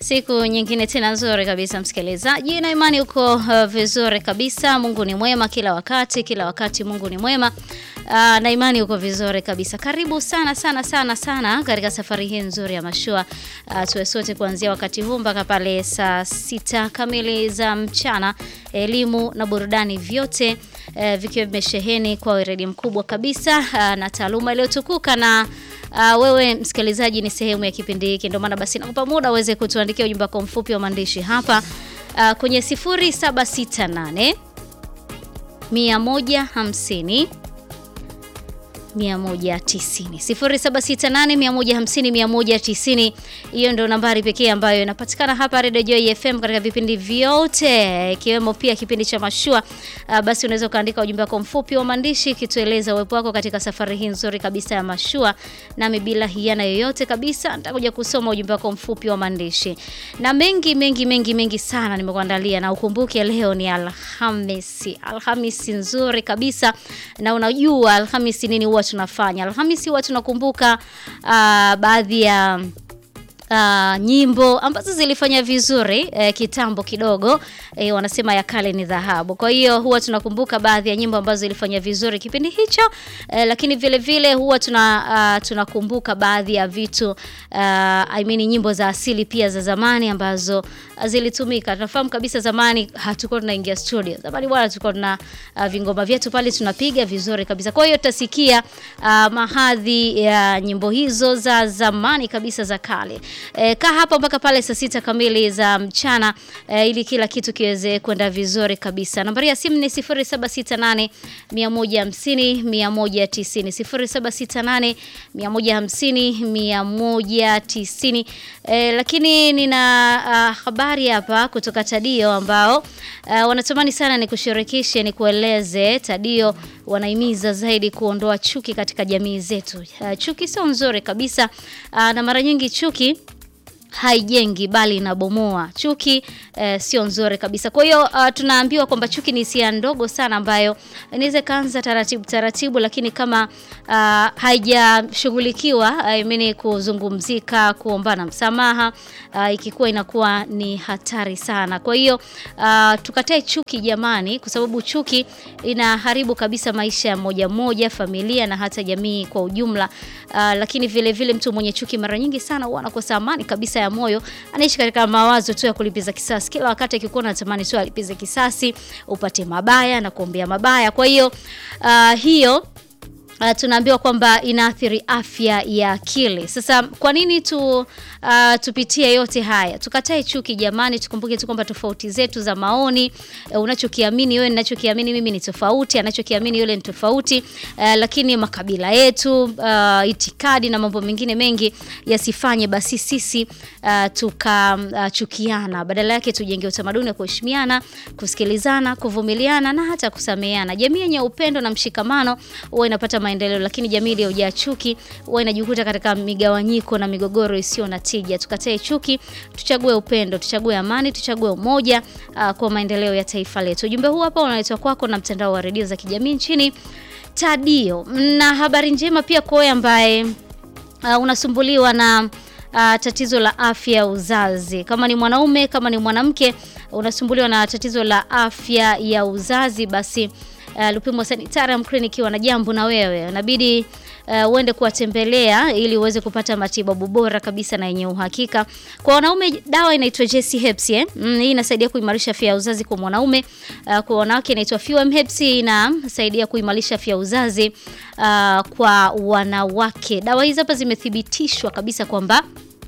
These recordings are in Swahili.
Siku nyingine tena nzuri kabisa msikilizaji, na imani uko uh, vizuri kabisa. Mungu ni mwema kila wakati, kila wakati Mungu ni mwema. Uh, na imani uko vizuri kabisa. Karibu sana sana sana sana katika safari hii nzuri ya mashua. Uh, tuwe sote kuanzia wakati huu mpaka pale saa sita kamili za mchana, elimu na burudani vyote uh, vikiwa vimesheheni kwa weledi mkubwa kabisa uh, na taaluma iliyotukuka na Uh, wewe msikilizaji ni sehemu ya kipindi hiki, ndio maana basi nakupa muda uweze kutuandikia ujumbe wako mfupi wa maandishi hapa uh, kwenye 0768 150 190 0768 150 190. Hiyo ndio nambari pekee ambayo inapatikana hapa Radio Joy FM katika vipindi vyote ikiwemo pia kipindi cha mashua. Uh, basi unaweza ukaandika ujumbe wako mfupi wa maandishi kitueleza uwepo wako katika safari hii nzuri kabisa ya mashua, nami bila hiana yoyote kabisa nitakuja kusoma ujumbe wako mfupi wa maandishi na mengi mengi mengi mengi sana nimekuandalia, na ukumbuke leo ni Alhamisi, Alhamisi nzuri kabisa, na unajua Alhamisi nini huwa tunafanya Alhamisi huwa tunakumbuka uh, baadhi ya Uh, nyimbo ambazo zilifanya vizuri eh, kitambo kidogo eh, wanasema ya kale ni dhahabu. Kwa hiyo huwa tunakumbuka baadhi ya nyimbo ambazo zilifanya vizuri kipindi hicho eh, lakini vile vile huwa tuna uh, tunakumbuka baadhi ya vitu uh, I mean nyimbo za asili pia za zamani ambazo zilitumika. Tunafahamu kabisa zamani hatukuwa tunaingia studio. Zamani bwana tulikuwa tuna uh, vingoma vyetu pale tunapiga vizuri kabisa. Kwa hiyo tutasikia uh, mahadhi ya nyimbo hizo za zamani kabisa za kale. E, kaa hapa mpaka pale saa sita kamili za mchana e, ili kila kitu kiweze kwenda vizuri kabisa. Nambari ya simu ni 0768 150 190 0768 150 190. E, lakini nina uh, habari hapa kutoka Tadio ambao uh, wanatamani sana ni kushirikishe ni kueleze. Tadio wanahimiza zaidi kuondoa chuki katika jamii zetu. Uh, chuki sio nzuri kabisa uh, na mara nyingi chuki haijengi bali inabomoa. Chuki eh, sio nzuri kabisa. Kwa hiyo uh, tunaambiwa kwamba chuki ni hisia ndogo sana ambayo inaweza kaanza taratibu taratibu, lakini kama uh, haijashughulikiwa I mean kuzungumzika, kuombana msamaha uh, ikikuwa inakuwa ni hatari sana. Kwa hiyo uh, tukatae chuki jamani, kwa sababu chuki inaharibu kabisa maisha ya moja moja, familia na hata jamii kwa ujumla. Uh, lakini vile vile mtu mwenye chuki mara nyingi sana huwa anakosa amani kabisa ya moyo, anaishi katika mawazo tu ya kulipiza kisasi. Kila wakati akikuwa anatamani tu alipize kisasi, upate mabaya na kuombea mabaya. Kwa hiyo uh, hiyo Uh, tunaambiwa kwamba inaathiri afya ya akili. Sasa kwa nini tu uh, tupitie yote haya? Tukatae chuki jamani, tukumbuke tu kwamba tofauti zetu za maoni, uh, unachokiamini wewe, ninachokiamini mimi ni tofauti, anachokiamini yule ni tofauti, uh, lakini makabila yetu, uh, itikadi na mambo mengine mengi yasifanye basi sisi uh, tukachukiana. Uh, badala yake tujenge utamaduni wa kuheshimiana, kusikilizana, kuvumiliana na hata kusameheana. Jamii yenye upendo na mshikamano huwa inapata maendeleo, lakini jamii iliyojaa chuki huwa inajikuta katika migawanyiko na migogoro isiyo na tija. Tukatae chuki, tuchague upendo, tuchague amani, tuchague umoja uh, kwa maendeleo ya taifa letu. Ujumbe huu hapa unaletwa kwako na mtandao wa redio za kijamii nchini Tadio. Na habari njema pia kwa wewe ambaye uh, unasumbuliwa na Uh, tatizo la afya ya uzazi. Kama ni mwanaume, kama ni mwanamke unasumbuliwa na tatizo la afya ya uzazi, basi uh, Lupimo Sanitarium Clinic wana jambo na wewe. Inabidi uh, uende kuwatembelea ili uweze kupata matibabu bora kabisa na yenye uhakika. Kwa wanaume dawa inaitwa JC Herbs eh? Mm, hii inasaidia kuimarisha afya ya uzazi kwa mwanaume. Uh, kwa wanawake inaitwa FEWM Herbs inasaidia kuimarisha afya ya uzazi uh, kwa wanawake. Dawa hizi hapa zimethibitishwa kabisa kwamba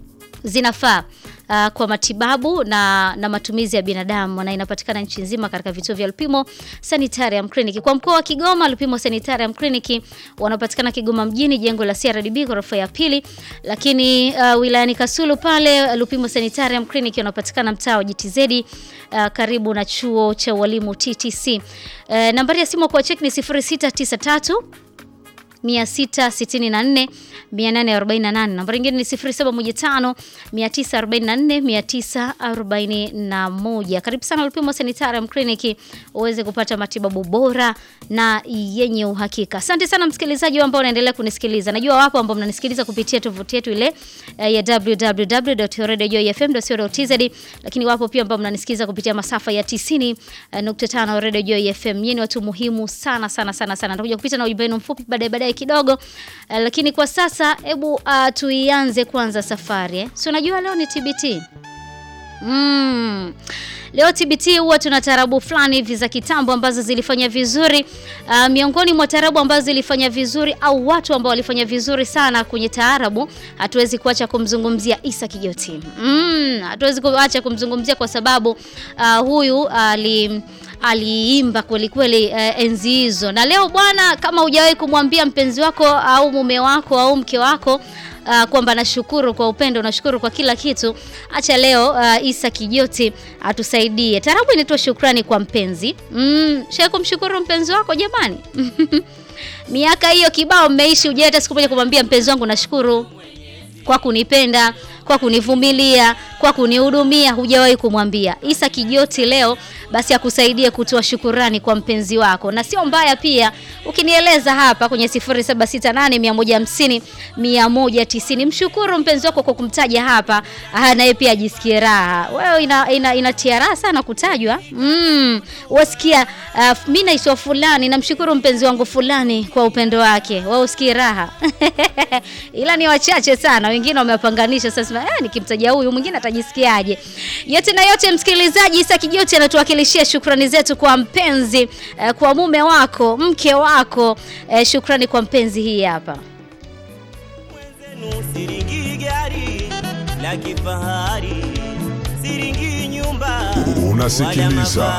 zinafaa uh, kwa matibabu na, na matumizi ya binadamu na inapatikana nchi nzima katika vituo vya Lupimo Sanitarium Clinic. Kwa mkoa wa Kigoma, Lupimo Sanitarium Clinic wanapatikana Kigoma mjini, jengo la CRDB ghorofa ya pili, lakini uh, wilayani Kasulu pale Lupimo Sanitarium Clinic wanapatikana mtaa wa GTZ uh, karibu na chuo cha walimu TTC. Uh, nambari ya simu kwa check ni 0693 664 848. Nambari nyingine ni 0715 944 941. Karibu sana Lupimo Sanitarium Clinic uweze kupata matibabu bora na yenye uhakika. Asante sana msikilizaji ambao unaendelea kunisikiliza. Najua wapo ambao mnanisikiliza kupitia tovuti yetu ile eh, ya www.radiojoyfm.co.tz, lakini wapo pia ambao mnanisikiliza kupitia masafa ya 90.5 Radio Joy FM. Nyinyi ni watu muhimu sana sana sana sana. Nitakuja kupita na ujumbe wenu mfupi baadaye baadaye kidogo. Eh, lakini kwa sasa hebu uh, tuianze kwanza safari eh. Si unajua leo ni TBT. Mm. Leo TBT huwa tuna tarabu fulani hivi za kitambo ambazo zilifanya vizuri. Uh, miongoni mwa tarabu ambazo zilifanya vizuri au watu ambao walifanya vizuri sana kwenye taarabu, hatuwezi kuacha kumzungumzia Isa Kijoti. Mm, hatuwezi kuacha kumzungumzia kwa sababu uh, huyu ali uh, aliimba kweli kweli uh, enzi hizo. Na leo bwana, kama hujawahi kumwambia mpenzi wako au mume wako au mke wako Uh, kwamba nashukuru kwa upendo, nashukuru kwa kila kitu. Acha leo uh, Isa Kijoti atusaidie. Tarabu inaitwa shukrani kwa mpenzi. Mm, shaka kumshukuru mpenzi wako jamani. Miaka hiyo kibao mmeishi, hujawahi hata siku moja kumwambia mpenzi wangu nashukuru kwa kunipenda, kwa kunivumilia, kwa kunihudumia, hujawahi kumwambia. Isa Kijoti leo basi akusaidie kutoa shukurani kwa mpenzi wako, na sio mbaya pia ukinieleza hapa kwenye 0768 150 mshukuru mpenzi wako kwa kumtaja hapa, naye pia ajisikie raha. Wewe ina, ina, inatia raha sana kutajwa mm, wasikia uh, mimi naitwa fulani, namshukuru mpenzi wangu fulani kwa upendo wake, wewe usikie raha ila ni wachache sana, wengine wamewapanganisha sasa. Eh, nikimtaja huyu mwingine atajisikiaje? Yote na yote, msikilizaji, Isa Kijoti anatuwakilishia shukrani zetu kwa mpenzi eh, kwa mume wako, mke wako eh, shukrani kwa mpenzi. Hii hapa Mwenzenu siringi gari la kifahari, siringi nyumba Unasikiliza